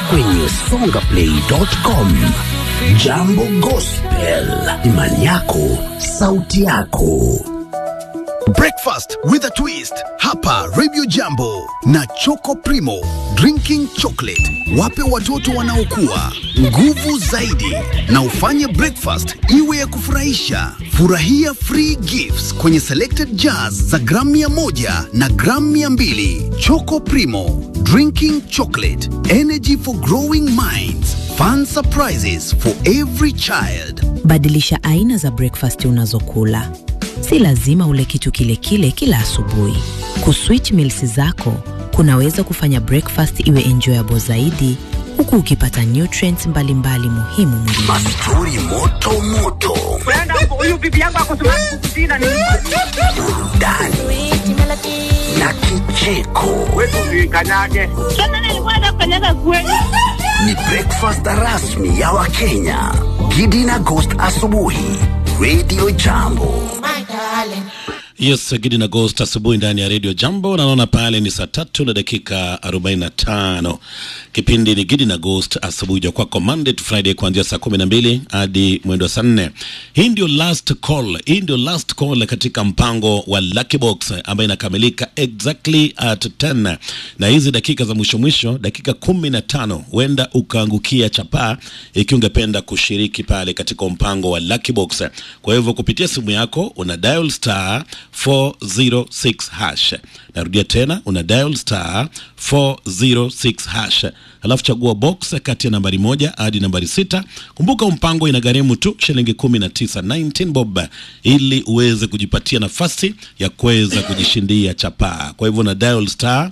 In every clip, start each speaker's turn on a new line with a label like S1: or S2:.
S1: kwenye songaplay.com. Jambo Gospel, imani yako, sauti yako.
S2: Breakfast with a twist hapa Radio Jambo na Choco Primo drinking chocolate. Wape watoto wanaokua nguvu zaidi na ufanye breakfast iwe ya kufurahisha. Furahia free gifts kwenye selected jars za gramu mia moja na gramu mia mbili. Choco Primo drinking chocolate energy for growing minds. Fun surprises for every child.
S3: Badilisha aina za breakfast unazokula. Si lazima ule kitu kile kile kila asubuhi. Kuswitch meals zako kunaweza kufanya breakfast iwe enjoyable zaidi, huku ukipata nutrients mbalimbali muhimu mwilini.
S1: Mastori moto moto,
S4: huyu bibi yangu akosimama kukusina ni
S1: burudani na kicheko.
S4: wetu usikanyage.
S5: Sasa nilikuwa nafanyaga kweli.
S1: Ni breakfast rasmi ya Wakenya. Gidi na Ghost asubuhi, Radio Jambo.
S6: Yes, Gidi na Ghost asubuhi ndani ya Radio Jambo. Naona pale ni saa tatu na dakika 45. Kipindi ni Gidi na Ghost asubuhi ja kwako Monday to Friday kuanzia saa 12 hadi mwendo wa saa 4. Hii ndio last call. Hii ndio last call katika mpango wa Lucky Box ambayo inakamilika exactly at 10. Na hizi dakika za mwisho mwisho, dakika 15 huenda ukaangukia chapaa ikiwa ungependa kushiriki pale katika mpango wa Lucky Box. Kwa hivyo kupitia simu yako una dial star 406 hash. Narudia tena una dial star 406 hash, alafu chagua box kati ya nambari moja hadi nambari sita. Kumbuka mpango inagharimu tu shilingi 19 19 bob, ili uweze kujipatia nafasi ya kuweza kujishindia chapaa. Kwa hivyo una dial star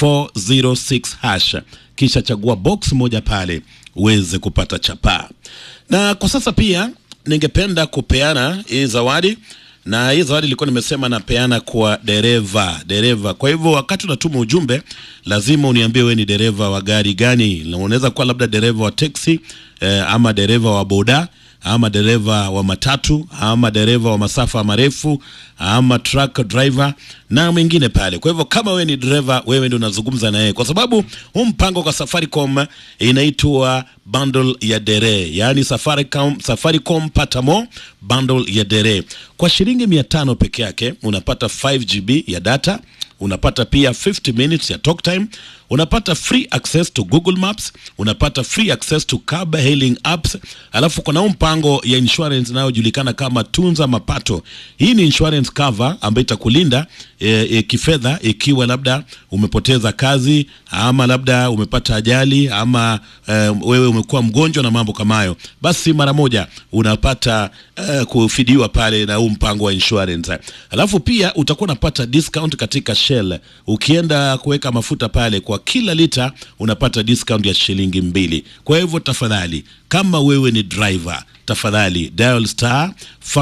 S6: 406 hash, kisha chagua box moja pale uweze kupata chapaa. Na kwa sasa pia ningependa kupeana hii zawadi na hii zawadi ilikuwa nimesema napeana kwa dereva dereva. Kwa hivyo wakati unatuma ujumbe, lazima uniambie wewe ni dereva wa gari gani. Na Unaweza kuwa labda dereva wa teksi eh, ama dereva wa boda ama dereva wa matatu ama dereva wa masafa marefu ama truck driver na mwingine pale. Kwa hivyo kama wewe ni dereva, wewe ndio unazungumza na yeye, kwa sababu huu mpango kwa Safaricom inaitwa bundle ya dere, yaani Safaricom, Safaricom Patamo bundle ya dere. Kwa shilingi mia tano peke yake unapata 5 GB ya data unapata pia 50 minutes ya talk time, unapata free access to Google Maps, unapata free access to car hailing apps. Alafu kuna huu mpango ya insurance inayojulikana kama Tunza Mapato. Hii ni insurance cover ambayo itakulinda e, e, kifedha ikiwa labda umepoteza kazi ama labda umepata ajali ama e, wewe umekuwa mgonjwa na mambo kama hayo, basi mara moja unapata e, kufidiwa pale na huu mpango wa insurance. Alafu pia utakuwa unapata discount katika Shell. Ukienda kuweka mafuta pale kwa kila lita unapata discount ya shilingi mbili. Kwa hivyo tafadhali, kama wewe ni driver, tafadhali dial star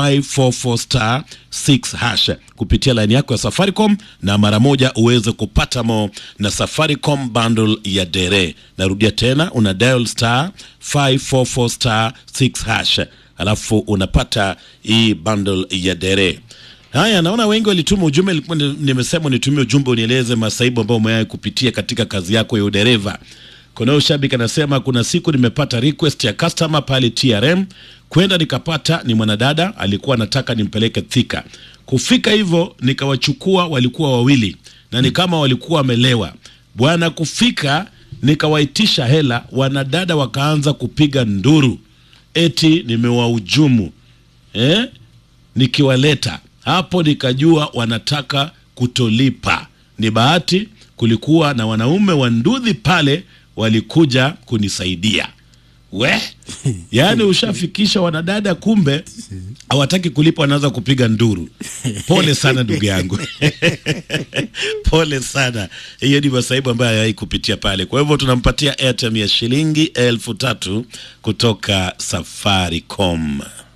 S6: 544 star 6 hash kupitia line yako ya Safaricom na mara moja uweze kupata mo na Safaricom bundle ya dere. Narudia tena, una dial star 544 star 6 hash alafu unapata hii bundle ya dere. Haya, naona wengi walituma ujumbe. Nilikuwa ni- nimesema nitumie ujumbe unieleze masaibu ambayo umewahi kupitia katika kazi yako ya udereva. Kuna huyu shabiki anasema kuna siku nimepata request ya customer pale TRM kwenda nikapata ni mwanadada alikuwa anataka nimpeleke Thika. Kufika hivyo nikawachukua, walikuwa wawili na ni kama walikuwa wamelewa bwana. Kufika nikawaitisha hela, wanadada wakaanza kupiga nduru eti nimewahujumu eh? nikiwaleta hapo nikajua wanataka kutolipa. Ni bahati kulikuwa na wanaume wa ndudhi pale walikuja kunisaidia. We, yaani ushafikisha wanadada, kumbe hawataki kulipa, wanaanza kupiga nduru. Pole sana ndugu yangu, pole sana. Hiyo ni masaibu ambayo hayai kupitia pale. Kwa hivyo tunampatia airtime ya shilingi elfu tatu kutoka Safaricom.